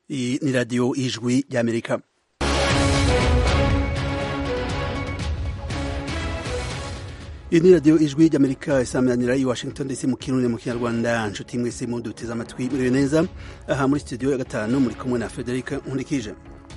Iyi ni radiyo y'ijwi ry'amerika iyi ni radiyo ijwi ry'amerika isaminanira i washington dc mu kirundi mu kinyarwanda nshuti mwese muduteze amatwi muriwe neza aha muri studio ya gatanu muri kumwe na frederic nkurikije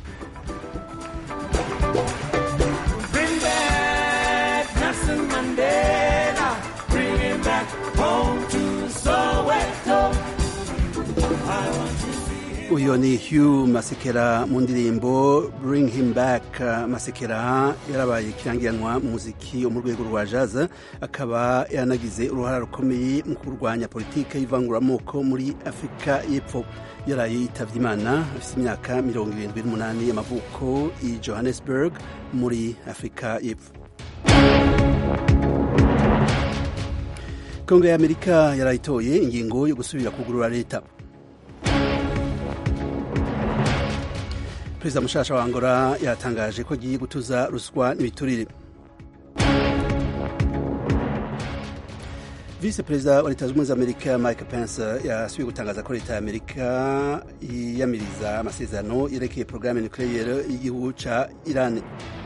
uyu ni Hugh Masekela mu ndirimbo Bring Him Back. Masekela yarabaye ikirangiranwa mu muziki wo mu rwego rwa jazz, akaba yanagize uruhara rukomeye mu kurwanya politike y'ivanguramoko muri Afurika y'Epfo. yaraye yitavye Imana afite imyaka mirongo irindwi n'umunani y'amavuko i Johannesburg muri Afurika y'Epfo. Kongo y'Amerika yarayitoye ingingo yo gusubira kugurura leta. perezida mushasha wa angola yatangaje ko agiye gutuza ruswa n'ibiturire visi perezida wa leta zunze ubumwe za amerika mike pence yasubiye gutangaza ko leta ya amerika yiyamiriza amasezerano yerekeye porogaramu nucleaire y'igihugu ca iran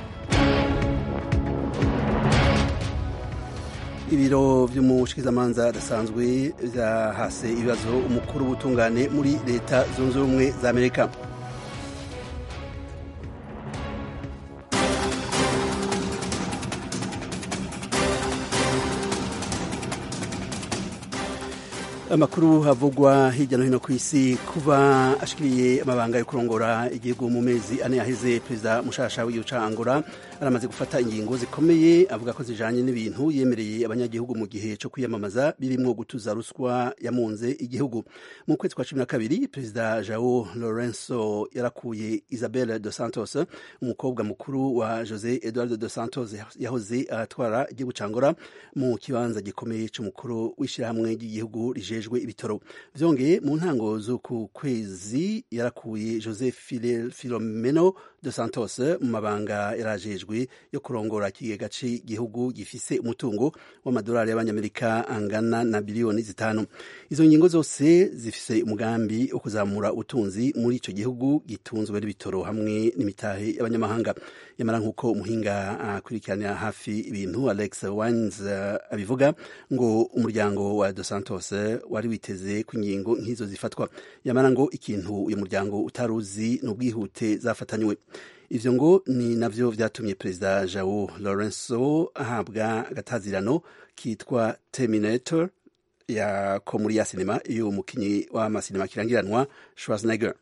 ibiro vy'umushikizamanza adasanzwe vyahase ibibazo umukuru w'ubutungane muri leta zunze ubumwe za amerika amakuru havugwa hirya no hino ku isi kuba ashikiriye amabanga yo kurongora igihugu mu mezi ane yaheze perezida mushasha w'igihugu ca angola aramaze gufata ingingo zikomeye avuga ko zijanye n'ibintu yemereye abanyagihugu mu gihe co kwiyamamaza birimwo gutuza ruswa yamunze igihugu mu kwezi kwa cumi na kabiri perezida jao lorenzo yarakuye isabel dos santos umukobwa mukuru wa jose eduardo dos santos yahoze aratwara igihugu ca angola mu kibanza gikomeye c'umukuru w'ishirahamwe ry'igihugu rije ajejwe ibitaro vyongeye mu ntango z'uku kwezi yarakuye jose filomeno de santos mu mabanga yarajejwe yo kurongora ikigega c'igihugu gifise umutungo w'amadolari y'abanyamerika angana na biliyoni zitanu izo ngingo zose zifise umugambi wo kuzamura ubutunzi muri ico gihugu gitunzwe n'ibitoro hamwe n'imitahe y'abanyamahanga yamara nk'uko umuhinga akurikiranira hafi ibintu alex wines abivuga ngo umuryango wa dos santos wari witeze ku ingingo nk'izo zifatwa yamara ngo ikintu uyu muryango utaruzi ni ubwihute zafatanywe ivyo ngo ni navyo vyatumye perezida jao lorenzo ahabwa agatazirano kitwa terminator ya ko muri ya sinema iyo umukinyi w'amasinema kirangiranwa schwarzenegger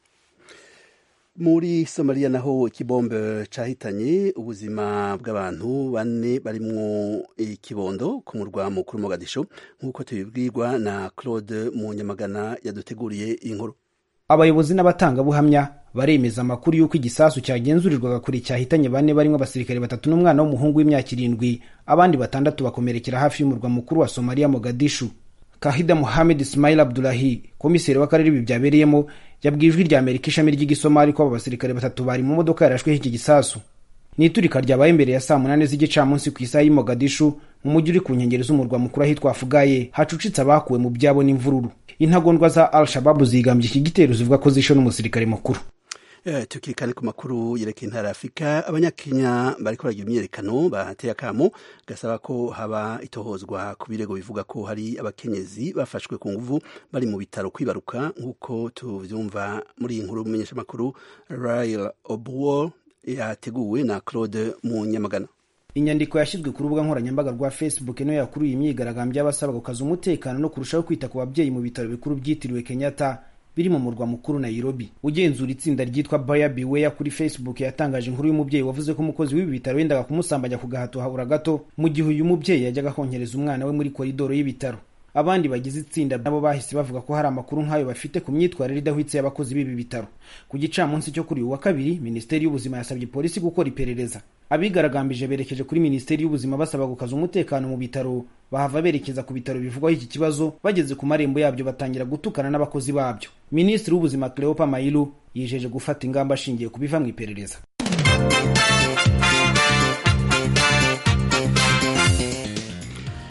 muri somaliya naho ikibombe cahitanye ubuzima bw'abantu bane barimwo ikibondo ku murwa mukuru mogadisho nk'uko tubibwirwa na claude munyamagana yaduteguriye inkuru abayobozi n'abatangabuhamya baremeza amakuru y'uko igisasu cyagenzurirwaga kure cyahitanye bane barimo abasirikare batatu n'umwana w'umuhungu w'imyaka irindwi abandi batandatu bakomerekera hafi y'umurwa mukuru wa somaliya mogadishu kahida muhamed ismail abdulahi komiseri w'akarere ibi byabereyemo yabwiye ijwi rya amerika ishami ry'igisomali ko abo basirikare batatu bari mu modoka yarashweho iki gisasu ni iturika ryabaye imbere ya saa munani z'igicamunsi ku isaha y'i mogadishu mu mujyi uri ku nkengero z'umurwa mukuru ahitwa afugaye hacucitse abakuwe mu byabo n'imvururu intagondwa za al shababu zigambye iki gitero zivuga ko zishe n'umusirikare mukuru tukiri kandi ku makuru yerekeye intara ya afurika abanyakenya bariko baragira imyiyerekano bateye akamo gasaba ko haba itohozwa ku birego bivuga ko hari abakenyezi bafashwe ku nguvu bari mu bitaro kwibaruka nk'uko tuvyumva muri iyi nkuru y'umumenyeshamakuru rail obuo yateguwe na claude munyamagana inyandiko yashyizwe ku rubuga nkoranyambaga rwa facebook niyo yakuruye imyigaragambyo y'abasaba gukaza umutekano no kurushaho kwita ku babyeyi mu bitaro bikuru byitiriwe kenyatta biri mu murwa mukuru Nairobi ugenzura itsinda ryitwa Buyer Beware kuri Facebook yatangaje inkuru y'umubyeyi wavuze ko umukozi w'ibi bitaro yendaga kumusambanya ku gahato habura gato mu gihe uyu mubyeyi yajyaga konkereza umwana we muri koridoro y'ibitaro abandi bagize itsinda nabo bahise bavuga ko hari amakuru nk'ayo bafite ku myitwarire idahwitse y'abakozi b'ibi bitaro ku gicamunsi cyo kuri uyu wa kabiri minisiteri y'ubuzima yasabye polisi gukora iperereza abigaragambije berekeje kuri minisiteri y'ubuzima basaba gukaza umutekano mu bitaro bahava berekeza ku bitaro bivugwaho iki kibazo bageze ku marembo yabyo batangira gutukana n'abakozi babyo minisitiri w'ubuzima cleopa mailu yijeje gufata ingamba ashingiye ku biva mu iperereza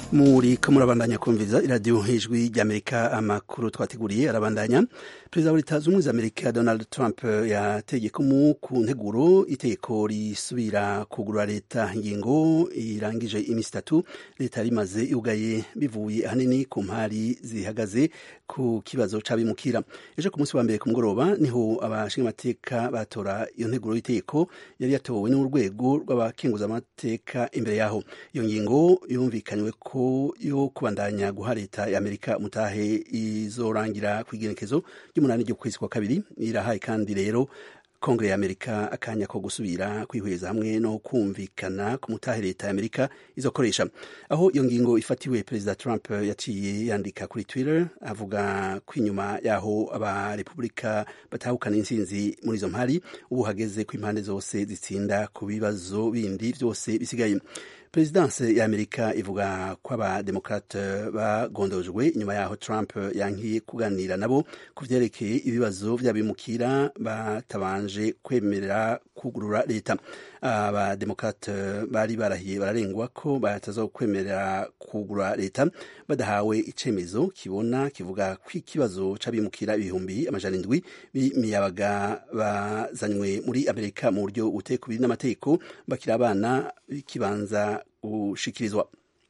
muri ko murabandanya kumviza iradiyo hejwi ry'amerika amakuru twateguriye arabandanya perezida wa leta zunze ubumwe za amerika donald trump yategekamo ku nteguro itegeko risubira kugura leta ingingo irangije iminsi itatu leta yari imaze yugaye bivuye ahanini ku mpari zihagaze ku kibazo c'abimukira ejo ku munsi wa mbere ku mugoroba niho abashingamateka batora iyo nteguro y'itegeko yari yatowe n'urwego rw'abakenguzamateka imbere yaho iyo ngingo yumvikanywe ko yo kubandanya guha leta ya amerika mutahe izorangira ku igenekezo ry'umunani ry'ukwezi kwa kabiri irahaye kandi rero kongere ya amerika akanya ko gusubira kwihweza hamwe no kumvikana ku mutahe leta ya amerika izokoresha aho iyo ngingo ifatiwe perezida trump yaciye yandika kuri twitter avuga ko inyuma yaho abarepubulika batahukana intsinzi muri izo mpari ubu hageze ko impande zose zitsinda ku bibazo bindi byose bisigaye perezidanse ya amerika ivuga ko abademokrate bagondojwe inyuma yaho trump yankiye kuganira nabo ku vyerekeye ibibazo vy'abimukira batabanje kwemerera kugurura leta abademokrate bari barahiye bararengwa ko batazokwemerera kugura leta badahawe icemezo kibona kivuga ko ikibazo c'abimukira ibihumbi amajana indwi b'imiyabaga bazanywe muri amerika mu buryo butekubiri n'amategeko bakiri abana b'ikibanza gushikirizwa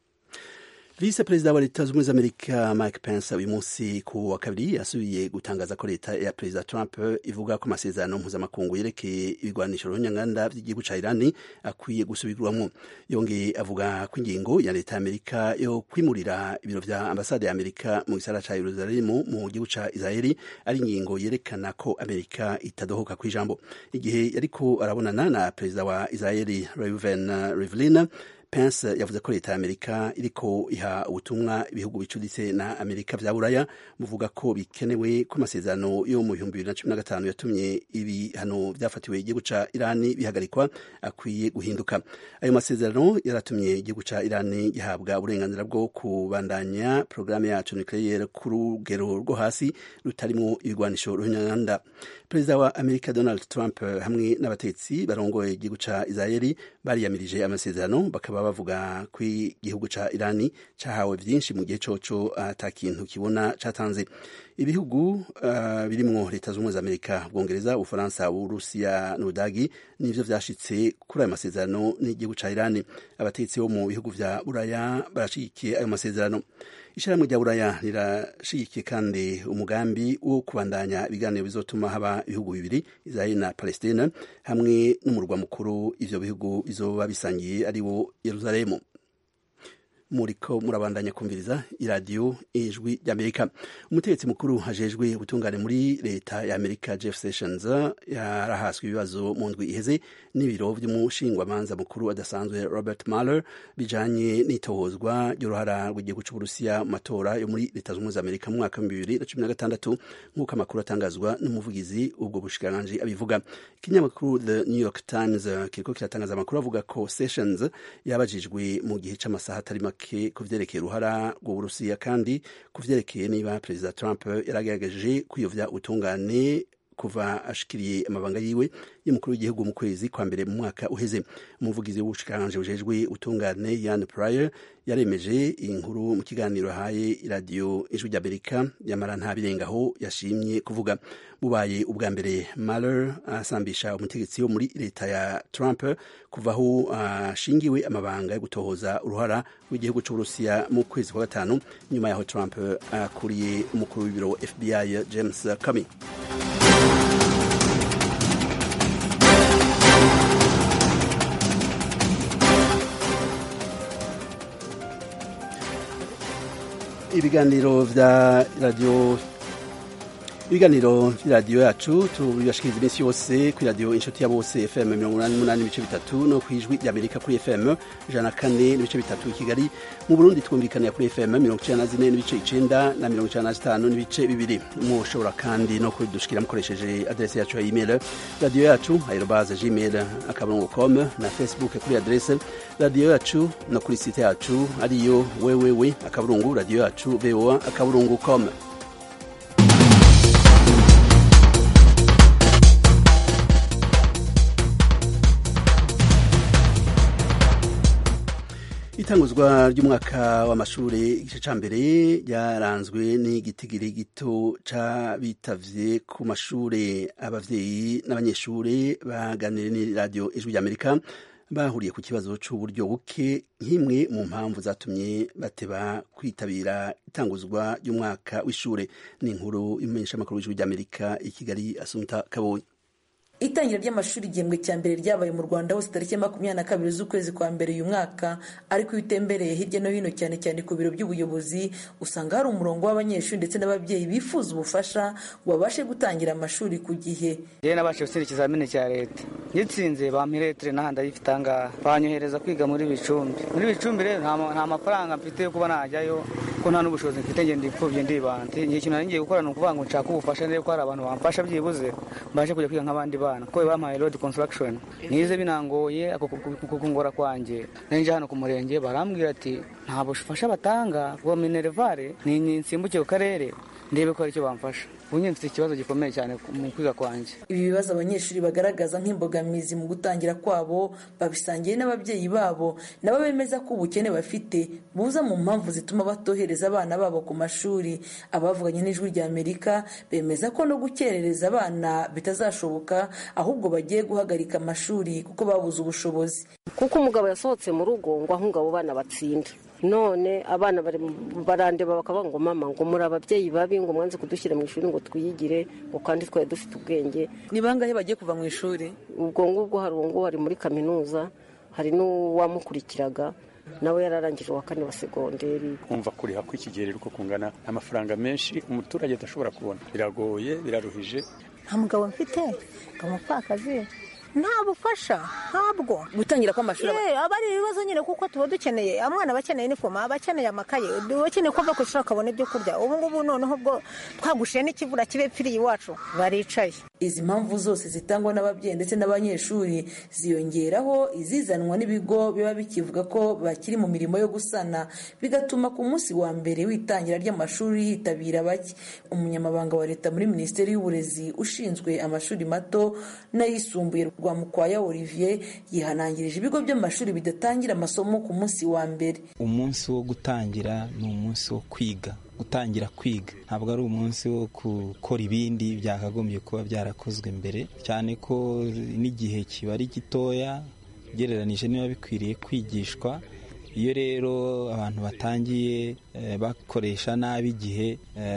vice perezida wa leta z'ubumwe z'amerika mike pence uyu munsi ku wa kabiri yasubiye gutangaza ko leta ya perezida trump ivuga ko amasezerano mpuzamakungu yerekeye ibigwanisho runyanganda by'igihugu ca irani akwiye gusubirwamwo yongeye avuga ko ingingo ya leta ya amerika yo kwimurira ibiro vya ambasade ya amerika mu gisagara ca yerusalemu mu gihugu ca israeli ari ingingo yerekana ko amerika itadohoka kw'ijambo igihe yariko arabonana na perezida wa israeli reuven rivlin Pence yavuze ko leta ya Amerika iriko iha ubutumwa ibihugu bicuditse na Amerika vya Buraya buvuga ko bikenewe ko amasezerano yo mu bihumbi bibiri na cumi na gatanu yatumye ibihano vyafatiwe igihugu ca Irani bihagarikwa akwiye guhinduka. Ayo masezerano yaratumye igihugu ca Irani gihabwa uburenganzira bwo kubandanya porogaramu yacu nucleaire ku rugero rwo hasi rutarimwo ibigwanisho runyanda. Perezida wa Amerika Donald Trump hamwe n'abatetsi barongoye igihugu ca Israeli bariyamirije amasezerano bakaba bavuga ko igihugu ca Irani cahawe vyinshi mu gihe coco ata kintu kibona catanze ibihugu uh, birimwo leta z'ubumwe za Amerika Ubwongereza Ubufaransa Uburusiya n'Ubudagi nivyo vyashitse kuri ayo masezerano n'igihugu ca Irani abatetsi bo mu bihugu vya Buraya barashigikiye ayo masezerano ishirahamwe rya buraya rirashigikiye kandi umugambi wo kubandanya ibiganiro bizotuma haba ibihugu bibiri israeli na palestina hamwe n'umurwa mukuru ivyo bihugu bizoba bisangiye ari wo yeruzalemu muriko murabandanya kumviriza iradiyo ijwi ry'amerika umutegetsi mukuru ajejwe ubutungane muri leta ya amerika jeff sessions yarahaswe ibibazo mu ndwi iheze n'ibiro vy'umushingwamanza mukuru adasanzwe robert mueller bijanye n'itohozwa ry'uruhara rw'igihugu c'uburusiya mu matora yo muri leta z'ubumwe za amerika mu mwaka w'ibihumbi bibiri na cumi na gatandatu nk'uko amakuru atangazwa n'umuvugizi ubwo bushikiranganji abivuga ikinyamakuru the new york times kiriko kiratangaza amakuru avuga ko sessions yabajijwe mu gihe c'amasaha atari make ku vyerekeye uruhara rw'uburusiya kandi ku vyerekeye niba perezida trump yaragerageje kwiyovya ubutungane kuva ashikiriye amabanga yiwe y'umukuru w'igihugu mu kwezi kwa mbere mu mwaka uheze umuvugizi w'ubushikiranganje bujejwe utungane Yan Pryor yaremeje iyi nkuru mu kiganiro yahaye iradiyo ijwi ry'amerika yamara nta birengaho yashimye kuvuga bubaye ubwa mbere Mueller asambisha umutegetsi wo muri leta ya Trump kuva aho ashingiwe amabanga yo gutohoza uruhara rw'igihugu c'uburusiya mu kwezi kwa gatanu nyuma yaho Trump akuriye umukuru w'ibiro FBI James Comey ibiganiro vya radio ibiganiro vy'iradiyo yacu tubibashikiriza iminsi yose kuri radiyo inshuti ya bose fm mirongo umunani n'umunani n'ibice bitatu no kw'ijwi ry'amerika kuri fm ijana na kane n'ibice bitatu i kigali mu burundi twumvikanira kuri fm mirongo icenda na zine n'ibice icenda na mirongo icenda na zitanu n'ibice bibiri mushobora kandi no kudushikira mukoresheje adrese yacu ya email radiyo yacu aerobaze gmail akarongo com na facebook kuri adrese radiyo yacu no kuri site yacu ariyo wewewe akaburungu radiyo yacu voa akaburungu com itanguzwa ry'umwaka w'amashuri igice ca mbere ryaranzwe n'igitigiri gito c'abitavye ku mashure abavyeyi n'abanyeshure baganiriye n'iradiyo ijwi ry'amerika bahuriye ku kibazo c'uburyo buke nk'imwe mu mpamvu zatumye bateba kwitabira itanguzwa ry'umwaka w'ishure ni inkuru y'umumenyeshamakuru w'ijwi ry'amerika i kigali asumta kabonye itangira ry'amashuri igihembwe cya mbere ryabaye mu rwanda hose tariki ya makumyabiri na kabiri z'ukwezi kwa mbere uyu mwaka ariko iyo utembereye hirya no hino cyane cyane ku biro by'ubuyobozi usanga hari umurongo w'abanyeshuri ndetse n'ababyeyi bifuza ubufasha ngo babashe gutangira amashuri ku gihe yewe nabashije gutsinda ikizamini cya leta ngitsinze bampa iretire n'ahandi ayifite ahangaha banyohereza kwiga muri bicumbi muri bicumbi rero nta mafaranga mfite yo kuba najyayo ko nta n'ubushobozi mfite ngenda ipfubye ndibanda igihe kintu ngiye gukora ni ukuvuga ngo nshaka ubufasha ndebe ko hari abantu bamfasha byibuze mbashe kujya kwiga nk'abandi bana kuko bampaye road construction nize binangoye kungora kwanjye nje hano ku murenge barambwira ati nta bufasha batanga bwa minervare ni nsimbuke ku karere ndebe ko hari icyo bamfasha ubu nyine mfite ikibazo gikomeye cyane mu kwiga kwanjye ibi bibazo abanyeshuri bagaragaza nk'imbogamizi mu gutangira kwabo babisangiye n'ababyeyi babo nabo bemeza ko ubukene bafite buza mu mpamvu zituma batohereza abana babo ku mashuri abavuganye n'ijwi rya amerika bemeza ko no gukerereza abana bitazashoboka ahubwo bagiye guhagarika amashuri kuko babuze ubushobozi kuko umugabo yasohotse mu rugo ngo aho abo bana batsinda none abana barandeba bakavuga ngo mama ngo muri ababyeyi babi ngo mwanze kudushyira mu ishuri ngo twiyigire ngo kandi twari dufite ubwenge ni bangahe bagiye kuva mu ishuri ubwo ngubwo hari uwo nguwo ari muri kaminuza hari n'uwamukurikiraga nawe yararangije uwa kane wa segonderi kumva kuriha kw'ikigero uko kungana amafaranga menshi umuturage adashobora kubona biragoye biraruhije nta mugabo mfite ngo umupfakazi nta bufasha ntabwo gutangira kw'amashuri aba ari ibibazo nyine kuko tuba dukeneye umwana aba akeneye inifomu aba akeneye amakaye uba ukeneye ko ava ku ishuri akabona ibyo kurya ubu ngubu noneho ubwo twagushiye n'ikivura kibe pfiriye iwacu baricaye izi mpamvu zose zitangwa n'ababyeyi ndetse n'abanyeshuri ziyongeraho izizanwa n'ibigo biba bikivuga ko bakiri mu mirimo yo gusana bigatuma ku munsi wa mbere w'itangira ry'amashuri hitabira bake umunyamabanga wa leta muri minisiteri y'uburezi ushinzwe amashuri mato n'ayisumbuye rwa mukwaya olivier yihanangirije ibigo by'amashuri bidatangira amasomo ku munsi wa mbere umunsi wo gutangira ni umunsi wo kwiga gutangira kwiga ntabwo ari umunsi wo gukora ibindi byakagombye kuba byarakozwe mbere cyane ko n'igihe kiba ari gitoya ugereranije niba bikwiriye kwigishwa iyo rero abantu batangiye bakoresha nabi igihe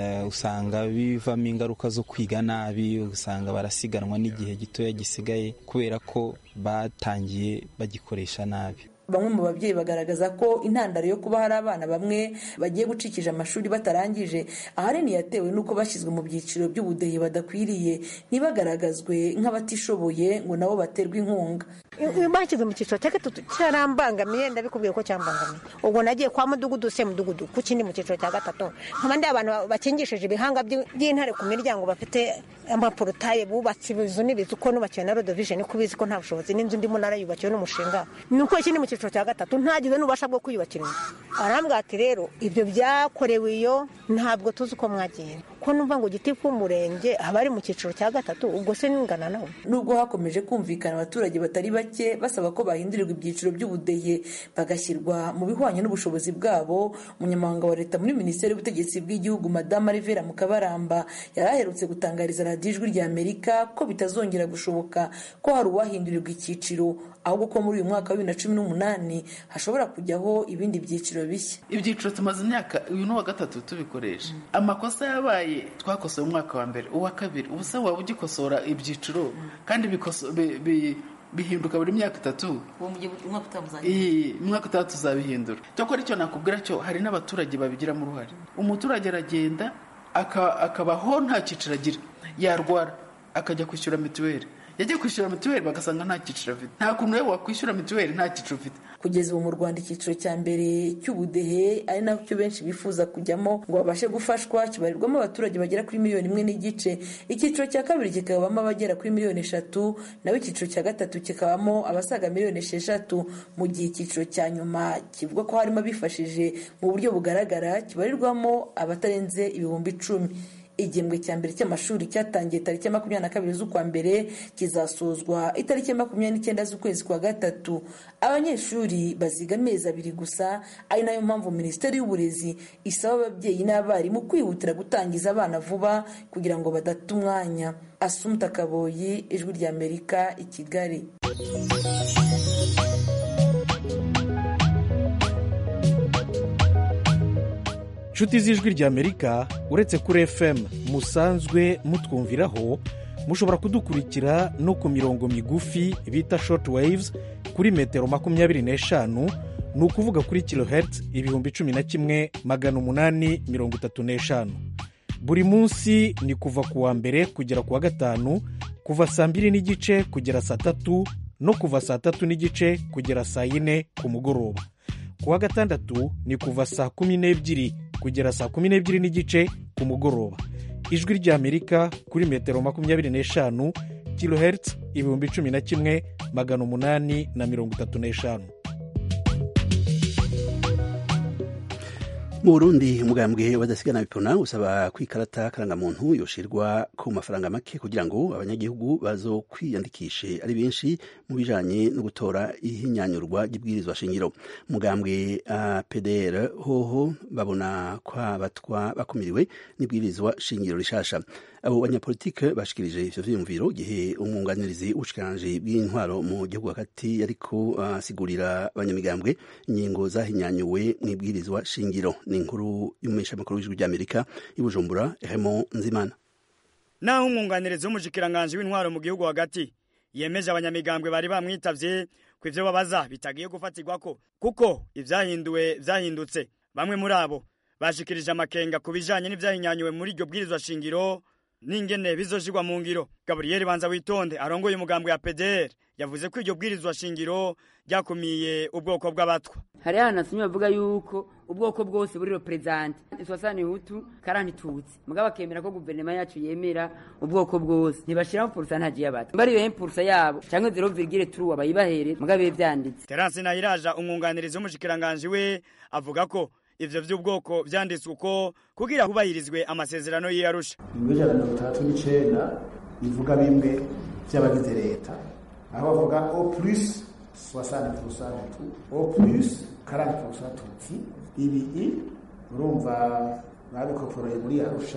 usanga bivamo ingaruka zo kwiga nabi usanga barasiganwa n'igihe gitoya gisigaye kubera ko batangiye bagikoresha nabi bamwe mu babyeyi bagaragaza ko intandaro yo kuba hari abana bamwe bagiye gucikije amashuri batarangije ahanini yatewe n'uko bashyizwe mu byiciro by'ubudehe badakwiriye ntibagaragazwe nk'abatishoboye ngo nabo baterwe inkunga bashyize mu cyiciro cya gatatu cyarambangamiye ndabikubwiye ko cyambangamiye ubwo nagiye kwa mudugudu se mudugudu ku kindi mu cyiciro cya gatatu nkaba ndi abantu bakingishije ibihanga by'intare ku miryango bafite amaporotaye bubatse ibizu n'ibizu ko nubakiwe na rodovijeni ko ubizi ko nta bushobozi n'inzu ndimo narayubakiwe n'umushinga ni uko ikindi mu cyiciro cya gatatu ntagize n'ububasha bwo kwiyubakira inzu arambwira ati rero ibyo byakorewe iyo ntabwo tuzi uko mwagiye ko numva ngo giti k'umurenge aba ari mu cyiciro cya gatatu ubwo se n'ingana nawe nubwo hakomeje kumvikana abaturage batari bake basaba ko bahindurirwa ibyiciro by'ubudehe bagashyirwa mu bihwanye n'ubushobozi bwabo umunyamabanga wa leta muri minisiteri y'ubutegetsi bw'igihugu madamu rivera mukabaramba yari aherutse gutangariza radiyo ijwi rya amerika ko bitazongera gushoboka ko hari uwahindurirwa icyiciro ahubwo ko muri uyu mwaka wa bibiri na cumi n'umunani hashobora kujyaho ibindi byiciro bishya ibyiciro tumaze imyaka uyu ni uwa gatatu tubikoresha amakosa yabaye twakosoye umwaka wa mbere uwa kabiri ubu se waba ugikosora ibyiciro kandi bihinduka buri myaka itatu umwaka utaha tuzabihindura cyakora icyo nakubwira cyo hari n'abaturage babigiramo uruhare umuturage aragenda akabaho nta cyiciro agira yarwara akajya kwishyura mituweli yagiye kwishyura mituweli bagasanga nta cyiciro afite nta kuntu rero wakwishyura mituweli nta cyiciro ufite kugeza ubu mu rwanda icyiciro cya mbere cy'ubudehe ari nacyo benshi bifuza kujyamo ngo babashe gufashwa kibarirwamo abaturage bagera kuri miliyoni imwe n'igice icyiciro cya kabiri kikabamo abagera kuri miliyoni eshatu naho icyiciro cya gatatu kikabamo abasaga miliyoni esheshatu mu gihe icyiciro cya nyuma kivuga ko harimo abifashije mu buryo bugaragara kibarirwamo abatarenze ibihumbi icumi igihembwe cya mbere cy'amashuri cyatangiye tariki ya makumyabiri na kabiri z'ukwa mbere kizasozwa itariki ya makumyabiri n'icyenda z'ukwezi kwa gatatu abanyeshuri baziga amezi abiri gusa ari nayo mpamvu minisiteri y'uburezi isaba ababyeyi n'abarimu kwihutira gutangiza abana vuba kugira ngo badata umwanya asumta kaboyi ijwi ry'amerika i kigali inshuti z'ijwi ry'amerika uretse kuri fm musanzwe mutwumviraho mushobora kudukurikira no ku mirongo migufi bita short waves kuri metero makumyabiri n'eshanu ni ukuvuga kuri kilohertz ibihumbi cumi na kimwe magana umunani mirongo itatu n'eshanu buri munsi ni kuva ku wa mbere kugera ku wa gatanu kuva saa mbiri n'igice kugera saa tatu no kuva saa tatu n'igice kugera saa yine ku mugoroba ku wa gatandatu ni kuva saa kumi n'ebyiri kugera saa kumi n'ebyiri n'igice ku mugoroba ijwi ry'amerika kuri metero makumyabiri n'eshanu kilohertz ibihumbi cumi na kimwe magana umunani na mirongo itatu n'eshanu mu burundi umugambwe wadasigana bipona usaba ko ikarata karangamuntu yoshirwa ku mafaranga make kugira ngo abanyagihugu bazo kwiyandikishe ari benshi mu bijanye no gutora ihinyanyurwa ry'ibwirizwa shingiro umugambwe uh, pdr hoho babona ko abatwa bakumiriwe n'ibwirizwa shingiro rishasha abo banyapolitike bashikirije ivyo vyiyumviro gihe umwunganirizi w'ubushikiranganji bw'intwaro mu gihugu hagati yariko asigurira uh, abanyamigambwe ingingo zahinyanyuwe mu ibwirizwa shingiro ni inkuru y'umumenyeshamakuru w'ijwi ry'amerika y'ubujumbura Raymond nzimana naho umwunganirizi w'umushikiranganji w'intwaro mu gihugu hagati yemeje abanyamigambwe bari bamwitavye ku ivyo babaza bitagiye gufatirwako kuko ivyahinduwe vyahindutse bamwe muri abo bashikirije amakenga ku bijanye n'ivyahinyanyuwe muri iryo bwirizwa shingiro n'ingene bizoshirwa mu ngiro gaburiyeri banza witonde arongoye umugambwe ya pdr yavuze ko iryo bwirizwa shingiro ryakumiye ubwoko bw'abatwa hari hanasomye bavuga yuko ubwoko bwose buri reperezante iswasani hutu karani tutsi mugabo bakemera ko guverinoma yacu yemera ubwoko bwose ntibashiraho porosantaje y'abatwa mbari iyo porosa yabo canke zero virgile turu abayibahere mugabo bibe vyanditse terance nayiraja umwunganirizi w'umushikiranganji we avuga ko ivyo vy'ubwoko vyanditswe uko kugira hubahirizwe amasezerano y'iyarusha ingwe ijana na mirongo itandatu n'icenda bivuga bimwe vy'abagize leta aho bavuga o plus soixante pourcent tu o plus quarante pourcent tutsi ibi urumva babikoporoye muri arusha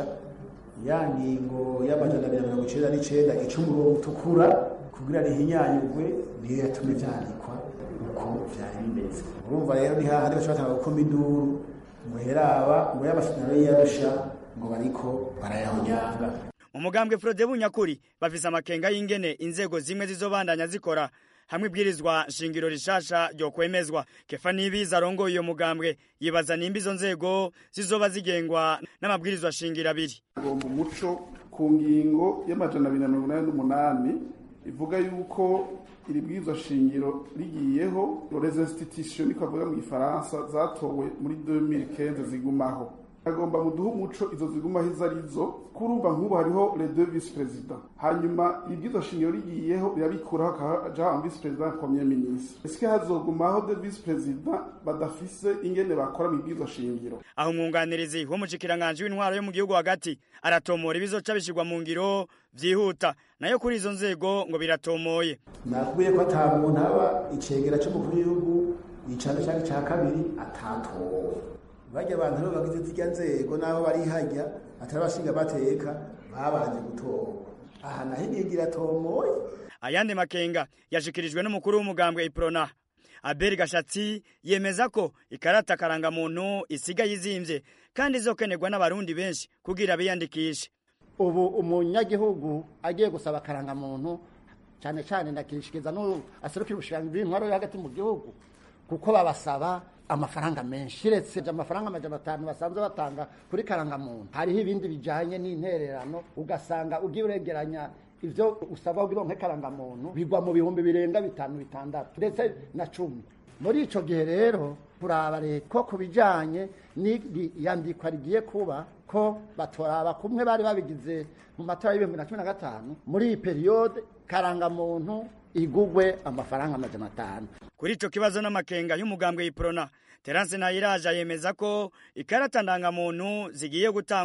ya ngingo y'amajana abiri na mirongo icenda n'icenda ica umurongo utukura kugira rihinyanyurwe niyo yatumye vyandikwa uko vyari bimeze urumva rero ni hahandi baca batanga gukoma induru ngo heraba ngo y'amasezerano y'iyarusha ngo bariko barayahonyanga mu mugambwe frode bunyakuri bafise amakenga y'ingene inzego zimwe zizobandanya zikora hamwe ibwirizwa shingiro rishasha ryo kwemezwa kefa nibiza arongoye iyo mugambwe yibaza nimba izo nzego zizoba zigengwa n'amabwirizwa shingiro abiri agomba umuco ku ngingo y'amajana abiri na mirongo inani n'umunani ivuga yuko iri bwirizwa shingiro rigiyeho les institutions niko bavuga mu gifaransa zatowe muri 2015 zigumaho agomba muduha umuco izo zigumaho izo arizo kurumva nk'ubu hariho les deux vice présidents hanyuma ibwirizwa shingiro rigiyeho rirabikuraho hakaja un vice président premier ministre eske hazogumaho deux vice présidents badafise ingene bakora mu ibwirizwa shingiro aho umwunganirizi w'umushikiranganji w'intwaro yo mu gihugu hagati aratomora ibizoca bishirwa mu ngiro vyihuta nayo kuri izo nzego ngo biratomoye nakubwiye ko ata muntu aba icegera c'umukuru w'igihugu icano canke ca kabiri atatowe barya abantu rero bagize zirya nzego n'aho bari hajya atari abashinga amateka babanje gutorwa aha naho ingingo iratomoye ayandi makenga yashikirijwe n'umukuru w'umugambwe iprona aberi gashatsi yemeza ko ikarata karangamuntu isigaye izimvye kandi izokenerwa n'abarundi benshi kugira biyandikishe ubu umunyagihugu agiye gusaba akarangamuntu cyane cyane ndakishikiza n'ubu aserukira ubushikiranganji bw'intwaro yo hagati mu gihugu kuko babasaba amafaranga menshi kiretse amafaranga amajana atanu basanzwe batanga kuri karangamuntu hariho ibindi bijanye n'intererano ugasanga ugiye uregeranya ivyo usabwa kugira ngo karangamuntu bigwa mu bihumbi birenga bitanu bitandatu ndetse na cumi muri ico gihe rero kuraba leta ko ku bijanye n'iyandikwa rigiye kuba ko batoraba kumwe bari babigize mu matora y'ibihumbi na cumi na gatanu muri iyi periyode karangamuntu igugwe amafaranga amajana atanu kuri ico kibazo n'amakenga y'umugambwe y'iprona terance nayiraja yemeza ko ikarata ndangamuntu zigiye gutangwa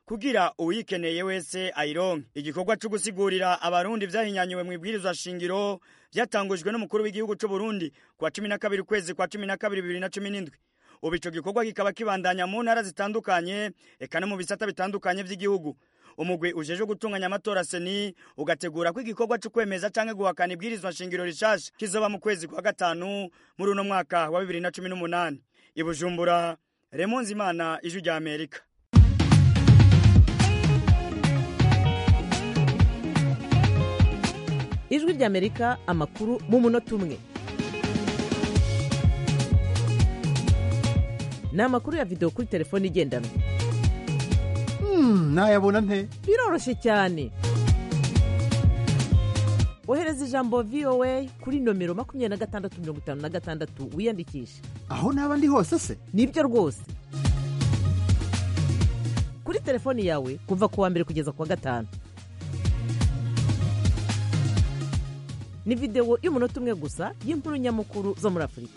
kugira uyikeneye wese ayironke igikorwa cyo gusigurira abarundi vyahinyanyuwe mu ibwirizwa shingiro vyatangujwe n'umukuru w'igihugu c'u Burundi kwa 12 ukwezi kwa 12 2017 ubu ico gikorwa kikaba kibandanya mu ntara zitandukanye eka no mu bisata bitandukanye vy'igihugu umugwi ujeje gutunganya amatora seni ugategura ko igikorwa cyo kwemeza canke guhakana ibwirizwa shingiro rishasha kizoba mu kwezi kwa gatanu muri uno mwaka wa 2018 ibujumbura Raymond Zimana ijwi rya Amerika ijwi rya Amerika amakuru mu munota umwe ni amakuru ya videwo kuri telefone igendanwa nayabona nte biroroshye cyane ohereza ijambo voa kuri nomero makumyabiri na gatandatu mirongo itanu na gatandatu wiyandikishe aho naba ndi hose se nibyo rwose kuri telefoni yawe kuva ku wa mbere kugeza ku wa gatanu ni videwo y'umunota umwe gusa y'inkuru nyamukuru zo muri afurika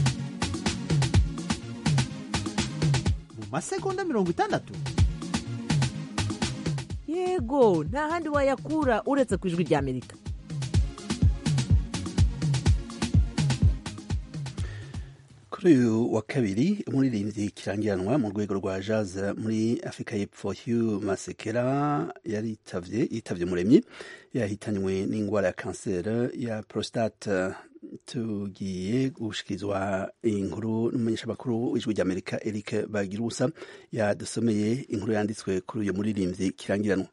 mu masegonda mirongo itandatu yego nta handi wayakura uretse ku ijwi rya amerika kuri uyu wa kabiri umuririmbyi kirangiranwa mu rwego rwa jazz muri afurika y'epfo hugh masekera yaritavye yitavye umuremyi yahitanywe n'ingwara ya kanseri ya prostate tugiye gushikirizwa inkuru n'umumenyeshamakuru w'ijwi ry'amerika eric bagirusa yadusomeye inkuru yanditswe kuri uyu muririmbyi kirangiranwa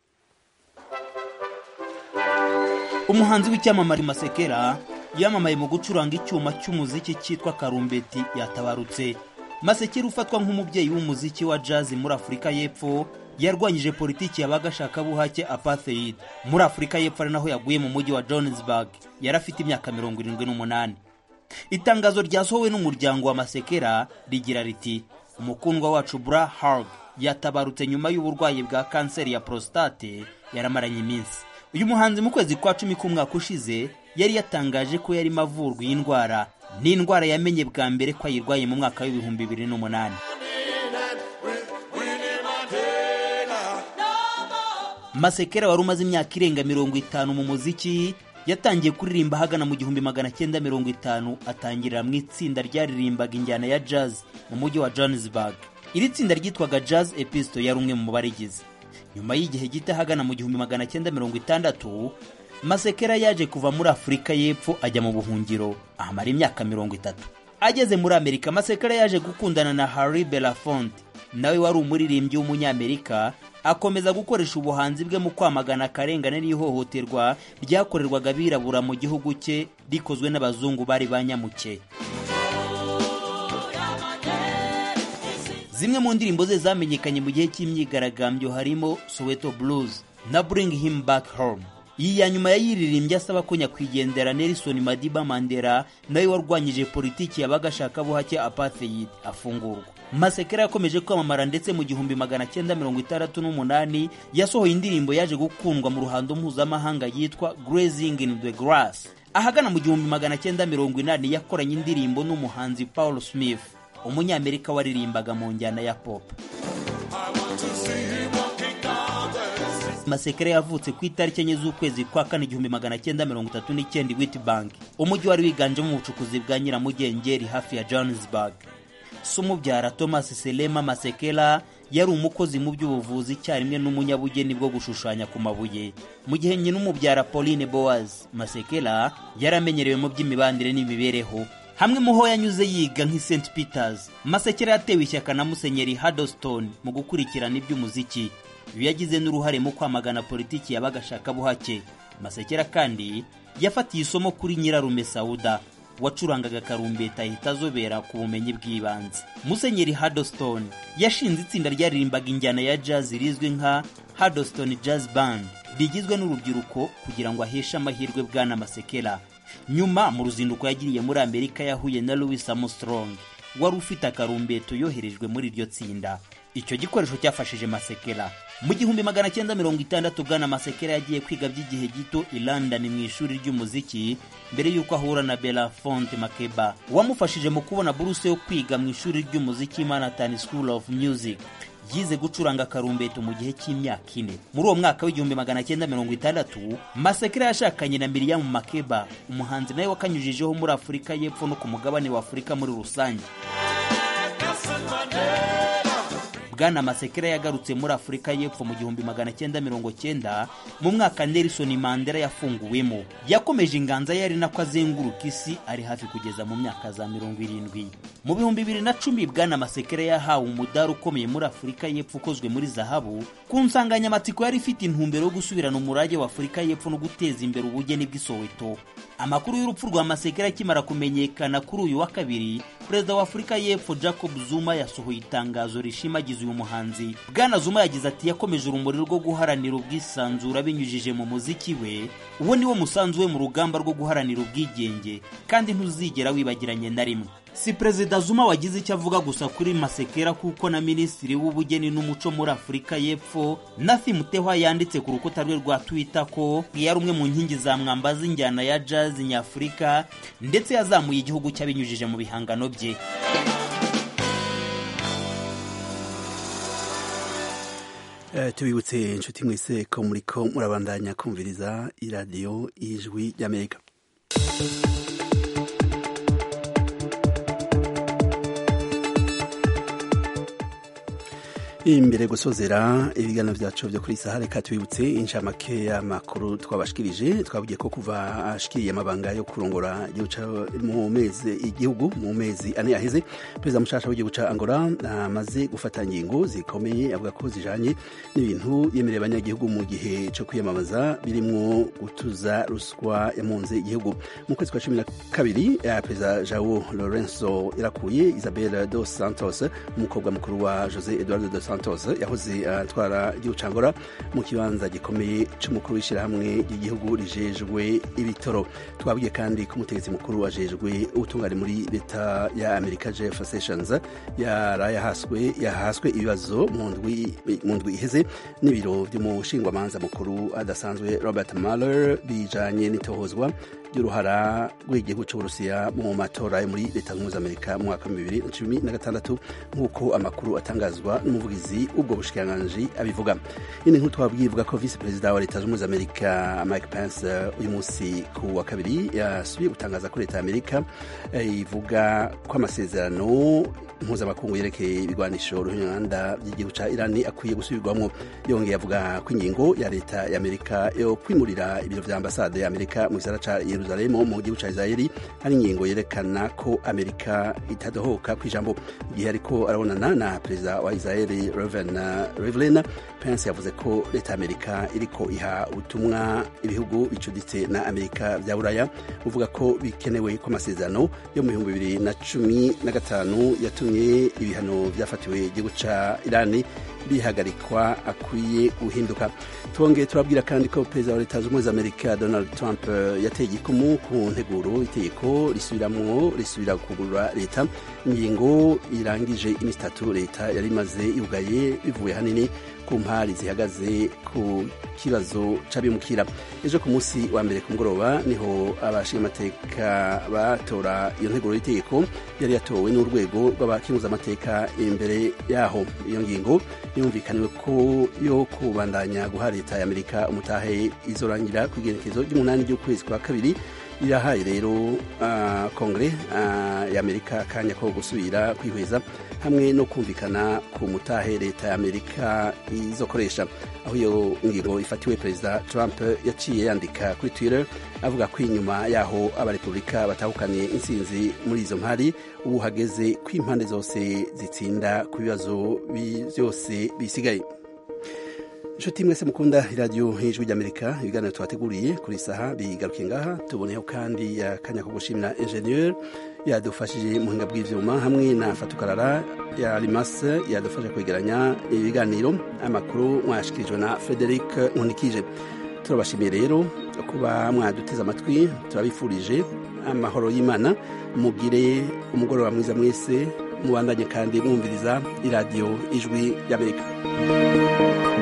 umuhanzi w'icyamamare masekera yamamaye mu gucuranga icyuma cy'umuziki cyitwa karumbeti yatabarutse masekera ufatwa nk'umubyeyi w'umuziki wa jazz muri afurika y'epfo yarwanyije politiki y'abagashakabuhake apartheid muri afurika y'epfo ari naho yaguye mu mujyi wa johannesburg yari afite imyaka mirongo irindwi n'umunani itangazo ryasohowe n'umuryango wa masekera rigira riti umukundwa wacu bra harg yatabarutse nyuma y'uburwayi bwa kanseri ya prostate yaramaranye iminsi uyu muhanzi mu kwezi kwa cumi k'umwaka ushize yari yatangaje ko yarimo avurwa iyi ndwara ni indwara yamenye bwa mbere ko ayirwaye mu mwaka w'ibihumbi bibiri n'umunani masekera wari umaze imyaka irenga mirongo itanu mu muziki yatangiye kuririmba ahagana mu gihumbi magana cyenda mirongo itanu atangirira mu itsinda ryaririmbaga injyana ya jazz mu mujyi wa johannesburg iri tsinda ryitwaga jazz episto yari umwe mu barigize nyuma y'igihe gito ahagana mu gihumbi magana cyenda mirongo itandatu masekera yaje kuva muri afurika y'epfo ajya mu buhungiro ahamara imyaka mirongo itatu ageze muri amerika masekera yaje gukundana na harry belafonte nawe wari umuririmbyi w'umunyamerika akomeza gukoresha ubuhanzi bwe mu kwamagana akarengane n'ihohoterwa ryakorerwaga abirabura mu gihugu cye rikozwe n'abazungu bari banyamuke zimwe mu ndirimbo ze zamenyekanye mu gihe cy'imyigaragambyo harimo soweto blues na bring him back home iyi ya nyuma yayiririmbye asaba ko nyakwigendera nelson madiba mandela nawe warwanyije politiki y'abagashakabuhake apartheid afungurwa masekera yakomeje kwamamara ndetse mu gihumbi magana cyenda mirongo itandatu n'umunani yasohoye indirimbo yaje gukundwa mu ruhando mpuzamahanga yitwa grazing in the grass ahagana mu gihumbi magana cyenda mirongo inani yakoranye indirimbo n'umuhanzi paul smith umunyamerika waririmbaga mu njyana ya pop masekera yavutse ku itariki enye z'ukwezi kwa kane igihumbi magana cyenda mirongo itatu n'icyenda witbank umujyi wari wiganjemo ubucukuzi bwa nyiramugengeri hafi ya johannesburg se umubyara thomas selema masekela yari umukozi mu by'ubuvuzi icyarimwe n'umunyabugeni bwo gushushanya ku mabuye mu gihe nyina umubyara pauline boaz masekela yari amenyerewe mu by'imibanire n'imibereho hamwe mu ho yanyuze yiga nk'i st peters masekera yatewe ishyaka na musenyeri hadoston mu gukurikirana iby'umuziki uyu yagize n'uruhare mu kwamagana politiki y'abagashakabuhake masekera kandi yafatiye isomo kuri nyirarume sauda wacurangaga karumbeta ahita azobera ku bumenyi bw'ibanze musenyeri hadoston yashinze itsinda ryaririmbaga injyana ya jazz rizwi nka hadoston jazz band rigizwe n'urubyiruko kugira ngo aheshe amahirwe bwana masekera nyuma mu ruzinduko yagiriye muri amerika yahuye na louis armstrong wari ufite akarumbeto yoherejwe muri iryo tsinda icyo gikoresho cyafashije masekera mu gihumbi magana cyenda mirongo itandatu bwana masekera yagiye kwiga by'igihe gito i london mu ishuri ry'umuziki mbere y'uko ahura na belafonte makeba wamufashije mu kubona buruse yo kwiga mu ishuri ry'umuziki manhattan school of music yize gucuranga karumbeto mu gihe cy'imyaka ine muri uwo mwaka w'igihumbi magana cyenda mirongo itandatu masekera yashakanye na miriyamu makeba umuhanzi nawe wakanyujijeho muri afurika y'epfo no ku mugabane wa afurika muri rusange bwana masekera yagarutse muri afurika y'epfo mu gihumbi magana cyenda mirongo cyenda mu mwaka nelson mandela yafunguwemo yakomeje inganza ye ari nako azenguruka isi ari hafi kugeza mu myaka za mirongo irindwi mu bihumbi bibiri na cumi bwana masekera yahawe umudari ukomeye muri afurika y'epfo ukozwe muri zahabu ku nsanganyamatsiko yari ifite intumbero yo gusubirana umurage wa afurika y'epfo no guteza imbere ubugeni bw'isoweto amakuru y'urupfu rwa masekera akimara kumenyekana kuri uyu wa kabiri perezida wa afurika y'epfo jacob zuma yasohoye itangazo rishimagiza uyu muhanzi bwana zuma yagize ati yakomeje urumuri rwo guharanira ubwisanzure abinyujije mu muziki we uwo ni wo musanzu we mu rugamba rwo guharanira ubwigenge kandi ntuzigera wibagiranye na rimwe si perezida zuma wagize icyo avuga gusa kuri masekera kuko na minisitiri w'ubugeni n'umuco muri afurika y'epfo nathi mutehwa yanditse ku rukuta rwe rwa twitter ko yari umwe mu nkingi za mwamba z'injyana ya jazz nyafurika ndetse yazamuye igihugu cy'abinyujije mu bihangano bye Eh, tubibutse inshuti mwese ko muriko murabandanya kumviriza iradiyo ijwi ry'amerika imbere gusozera ibiganiro byacu byo kuri saha reka tubibutse inshamake y'amakuru twabashikirije twabwiye ko kuva ashikiriye amabanga yo kurongora mu mezi igihugu mu mezi ane yaheze perezida mushasha w'igihugu ca angola amaze gufata ingingo zikomeye avuga ko zijanye n'ibintu yemereye abanyagihugu mu gihe co kwiyamamaza birimwo gutuza ruswa yamunze igihugu mu kwezi kwa cumi na kabiri perezida jao lorenzo yarakuye isabel dos santos umukobwa mukuru wa jose eduardo dos santos yahoze atwara igihugu ca angola mu kibanza gikomeye c'umukuru w'ishirahamwe ry'igihugu rijejwe ibitoro twabwiye kandi ko umutegetsi mukuru ajejwe ubutungane muri leta ya amerika jeff sessions yarayahaswe yahaswe ibibazo mu ndwi iheze n'ibiro vy'umushingwamanza mukuru adasanzwe robert mueller bijanye n'itohozwa ry'uruhara rw'igihugu cy'uburusiya mu matora yo muri leta zunze amerika mu mwaka wa bibiri na cumi na gatandatu nk'uko amakuru atangazwa n'umuvugizi w'ubwo bushikiranganji abivuga ini nk'uko twabwiye ivuga ko visi perezida wa leta zunze amerika mike pence uyu munsi ku wa kabiri yasubiye gutangaza ko leta ya amerika ivuga ko amasezerano mpuzamakungu yerekeye ibigwanisho ruhinganda by'igihugu ca irani akwiye gusubirwamo yongeye avuga ko ingingo ya leta ya amerika yo kwimurira ibiro vya ambasade ya amerika mu gisara ca yeruzalemu mu gihugu ca israeli ari ingingo yerekana ko amerika itadohoka ku ijambo igihe ariko arabonana na perezida wa israeli reven rivlin pence yavuze ko leta ya amerika iriko iha ubutumwa ibihugu bicuditse na amerika vya buraya uvuga ko bikenewe ko amasezerano yo mu bihumbi bibiri na cumi na gatanu yatumye ibihano byafatiwe igihugu ca irani bihagarikwa akwiye guhinduka twongeye turabwira kandi ko perezida wa leta zunze ubumwe za amerika donald trump yateye igikumu ku nteguro itegeko risubiramwo risubira kugurura leta ingingo irangije iminsi itatu leta yari imaze yugaye bivuye hanini ku mpari zihagaze ku kibazo c'abimukira ejo ku munsi wa mbere ku mugoroba niho abashingamateka batora iyo nteguro y'itegeko yari yatowe n'urwego rw'abakenguzamateka imbere yaho iyo ngingo yumvikaniwe ko yo kubandanya guha leta ya amerika umutahe izorangira ku igerekezo ry'umunani ry'ukwezi kwa kabiri irahaye rero uh, kongere uh, ya amerika akanya ko gusubira kwihweza hamwe no kumvikana ku mutahe leta ya amerika izokoresha aho iyo ngingo ifatiwe perezida trump yaciye yandika kuri twitter avuga ko inyuma yaho abarepubulika batahukaniye intsinzi muri izo mpari ubu hageze ko impande zose zitsinda ku bibazo byose bisigaye inshuti mwese mukunda iradiyo hejuru ry'amerika ibiganiro tubateguriye kuri saha bigaruke ngaha tuboneyeho kandi akanya ko gushimira enjeniyeri yadufashije mu buhinga bw'ibyuma hamwe na fatukarara ya rimase yadufasha kwegeranya ibiganiro amakuru mwashikirijwe na frederic nkunikije turabashimiye rero kuba mwaduteze amatwi turabifurije amahoro y'imana mugire umugoroba mwiza mwese mubandanye kandi mwumviriza iradiyo ijwi ry'amerika